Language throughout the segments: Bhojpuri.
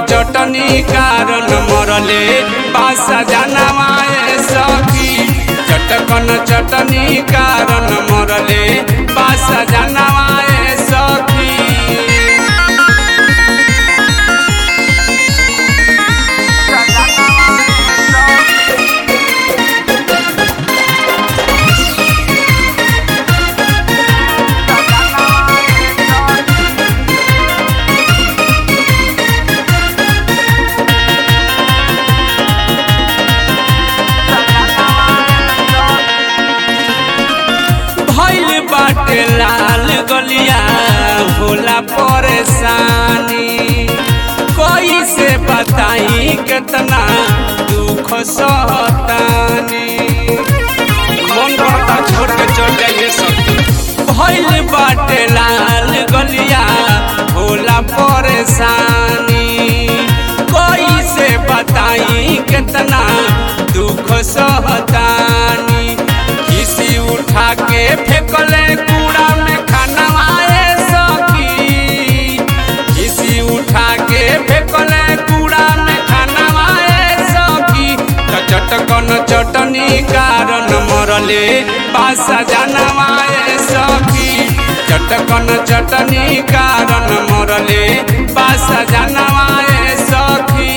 चटनी कारण मरले बासा जानवाए सखी चटकन चटनी कारण मरले बासा जानवाए सखी भइल बाटे लाल गलिया भोला परेशानी कोई से बताई कितना दुख सहतानी मन करता छोड़ के चल जाइए सब भइल बाटे लाल गलिया भोला परेशानी कोई से बताई कितना दुख सहतानी किसी उठा के फेंकले कूड़ा में खानवाए सखी किसी उठा के फेंकले कूड़ा में खानवाए सखी त चटकन चटनी कारण मरले बासा जानवाए सखी चटकन चटनी कारण मरले बासा जानवाए सखी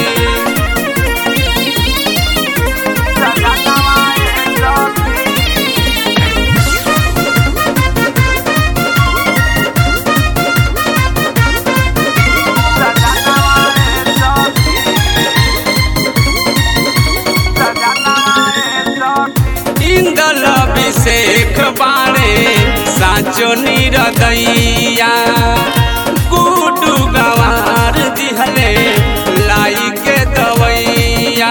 इंदल अभिषेक बाणे साचो निरदैया गुडू गवार दिहले लाई के दवैया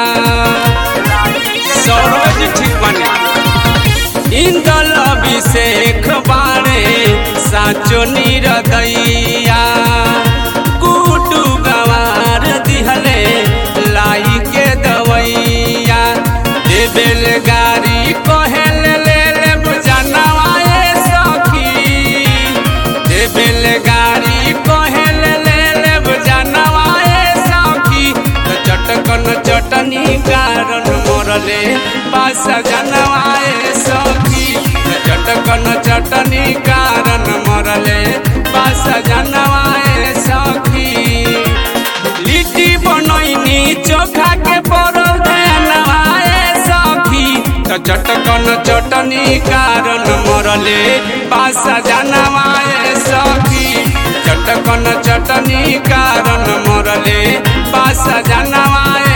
सरोज ठीक बने इंदल अभिषेक बाणे साचो निरदैया गुडू गवार दिहले लाई के दवैया देबेल गाड़ी कहेल ले ले बुझनवाए सखी देबेल गाड़ी कहेल ले ले बुझनवाए सखी तो चटकन चटनी कारण मरले पास जनवाए सखी तो चटकन चटनी कारण मरले पास जनवाए सखी लिट्टी बनैनी चोखा के परल नवाए सखी त चटकन चटनी कारण मरले बासा जानवाए सखी चटकन चटनी कारण मरले बासा जानवाए